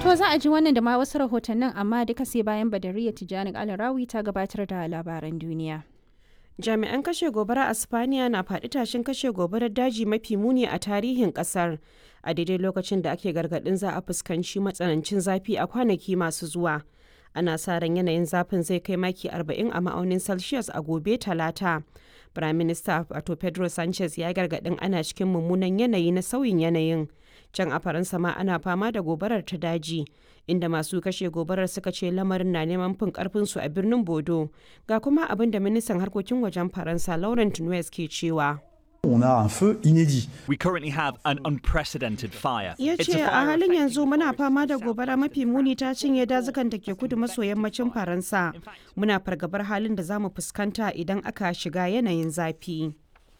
To za a ji wannan da ma wasu rahotannin amma duka sai bayan Badariya Tijjani Alarawi ta gabatar da labaran duniya. Jami'an kashe gobara a Spaniya na faɗi tashin kashe gobarar daji mafi muni a tarihin ƙasar. A daidai lokacin da ake gargaɗin za a fuskanci matsanancin zafi a kwanaki masu zuwa. Ana sa ran yanayin zafin zai kai maki 40 a ma'aunin Celsius a gobe Talata. Prime Minister wato Pedro Sanchez ya gargaɗin ana cikin mummunan yanayi na sauyin yanayin. Can a Faransa ma ana fama da gobarar ta daji, inda masu kashe gobarar suka ce lamarin na neman fin karfinsu a birnin Bodo. Ga kuma abin da ministan harkokin wajen Faransa Laurent Nunez ke cewa. On a un feu inédit. We currently have an unprecedented fire. Ya It's ce a fire halin yanzu affecting muna fama da South gobara mafi muni ta cinye dazukan da ke kudu maso yammacin Faransa. Muna fargabar halin da za mu fuskanta idan aka shiga yanayin zafi.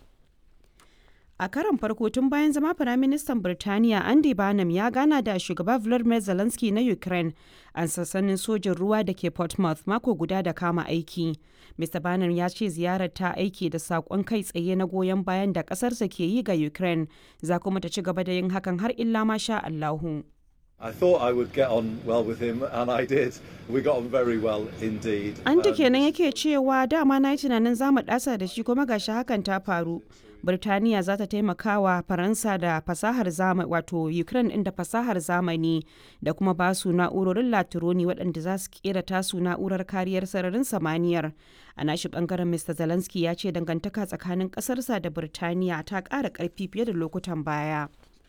A karon farko tun bayan zama Firaministan Birtaniya Andy Barnum ya gana da shugaba Volodymyr Zelensky na Ukraine a sassanin sojin ruwa da ke Portsmouth mako guda da kama aiki. Mr. Barnum ya ce ziyarar ta aiki da saƙon kai tsaye na goyon bayan da ƙasarsa ke yi ga Ukraine, za kuma ta ci gaba da yin hakan har illa ma sha Allahu. I thought I would get on well with him, and I did. We got on very well indeed. An ta Um, kenan yake cewa dama na yi tunanin za mu ɗasa da shi kuma gashi hakan ta faru. Birtaniya za ta taimaka wa Faransa da fasahar zamani wato Ukraine ɗin da fasahar zamani da kuma ba su na'urorin latironi waɗanda za su kera tasu na'urar kariyar sararin samaniyar. A nashi ɓangaren Mr. Zelensky ya ce dangantaka tsakanin ƙasarsa da Birtaniya ta ƙara ƙarfi fiye da lokutan baya.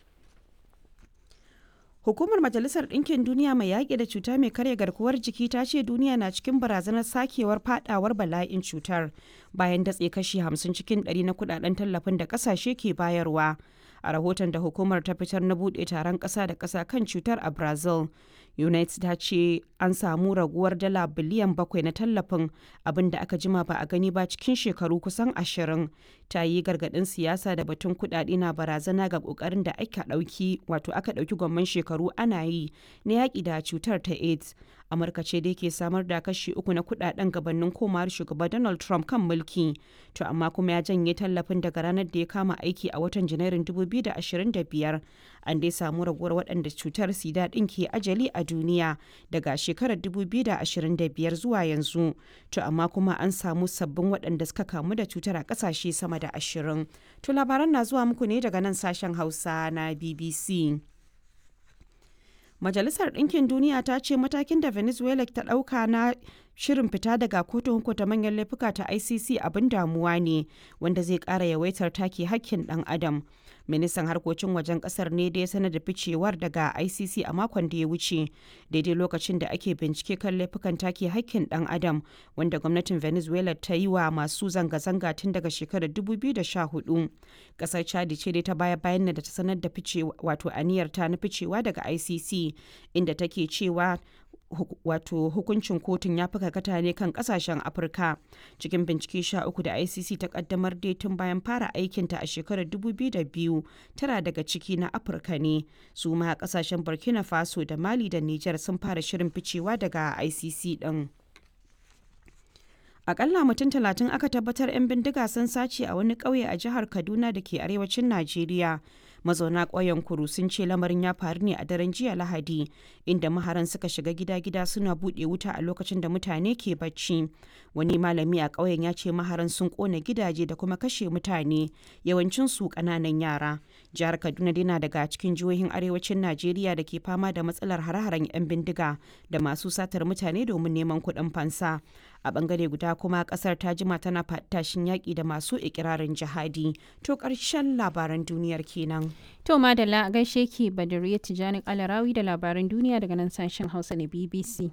Hukumar Majalisar Ɗinkin Duniya mai yaƙi da cuta mai karya garkuwar jiki ta ce duniya na cikin barazanar sakewar fadawar bala'in cutar bayan datse kashi 50 cikin 100 na kudaden tallafin da ƙasashe ke bayarwa. A rahoton da hukumar ta fitar na buɗe taron ƙasa da ƙasa kan cutar a Brazil, United ta ce an samu raguwar dala biliyan bakwai na tallafin abin da aka jima ba a gani ba cikin shekaru kusan ashirin. Ta yi gargaɗin siyasa da batun kuɗaɗe na barazana ga ƙoƙarin da aka ɗauki wato aka ɗauki gwamman shekaru ana yi na yaƙi da cutar ta AIDS. Amurka ce dai ke samar da kashi uku na kuɗaɗen gabanin komawar shugaba Donald Trump kan mulki. To amma kuma ya janye tallafin daga ranar da ya kama aiki a watan Janairun 2025. An dai samu raguwar waɗanda cutar sida ɗin ke ajali a duniya daga shekarar 2025 zuwa yanzu. To amma kuma an samu sabbin waɗanda suka kamu da cutar a ƙasashe sama da ashirin. To labaran na zuwa muku ne daga nan sashen Hausa na BBC. Majalisar Ɗinkin Duniya ta ce matakin da Venezuela ta ɗauka na shirin fita daga kotun hukunta manyan laifuka ta ICC abin damuwa ne wanda zai ƙara yawaitar take hakkin ɗan adam. Ministan harkokin wajen ƙasar ne da ya sanar da ficewar daga ICC a makon da ya wuce daidai lokacin da ake bincike kan laifukan take hakkin ɗan adam wanda gwamnatin Venezuela ta yi wa masu zanga-zanga tun daga shekarar 2014. Ƙasar Chad ce dai ta baya bayan da ta sanar da ficewa wato aniyar ta na ficewa daga ICC inda take cewa hu- wato hukuncin kotun ya fi karkata ne kan kasashen afirka cikin bincike sha uku da icc ta kaddamar dai tun bayan fara aikinta a shekarar 2002 tara daga ciki na afirka ne su ma kasashen burkina faso da mali da niger sun fara shirin ficewa daga icc din Akalla mutum talatin aka tabbatar 'yan bindiga sun sace a wani ƙauye a jihar Kaduna da ke arewacin Najeriya. Mazauna ƙauyen Kuru sun ce lamarin ya faru ne a daren jiya Lahadi, inda maharan suka shiga gida-gida suna buɗe wuta a lokacin da mutane ke bacci. Wani malami a ƙauyen ya ce maharan sun ƙona gidaje da kuma kashe mutane, yawancin su ƙananan yara. Jihar Kaduna dai na daga cikin jihohin arewacin Najeriya da ke fama da matsalar hare-haren 'yan bindiga da masu satar mutane domin neman kuɗin fansa. a bangare guda kuma kasar ta jima tana tashin yaƙi da masu ikirarin jihadi to ƙarshen labaran duniyar kenan To madalla a gaishe ki Badariya Tijjani Alarawi da labaran duniya daga nan sashen Hausa na BBC.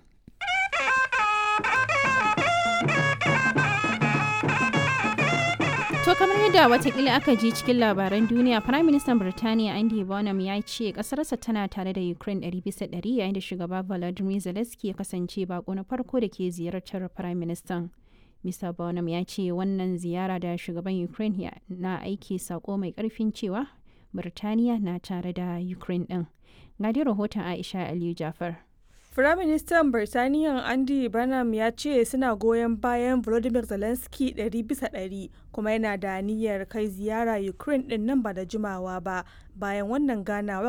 To kamar yadda watakila aka ji cikin labaran duniya, Prime Minister Birtaniya Andy Bonham ya ce kasarsa tana tare da Ukraine 100% yayin da shugaba Volodymyr Zelensky ya kasance bako na farko da ke ziyartar Prime Minister. Mr. Bonham ya ce wannan ziyara da shugaban Ukraine ya- na aiki sako mai karfin cewa Birtaniya na tare da Ukraine din. Ga dai rahoton Aisha Aliyu Jafar. Firaministan Birtaniya Andy Burnham ya ce suna goyon bayan Volodymyr Zelensky 100 bisa 100 kuma yana da niyyar kai ziyara Ukraine din nan ba da jimawa ba bayan wannan ganawar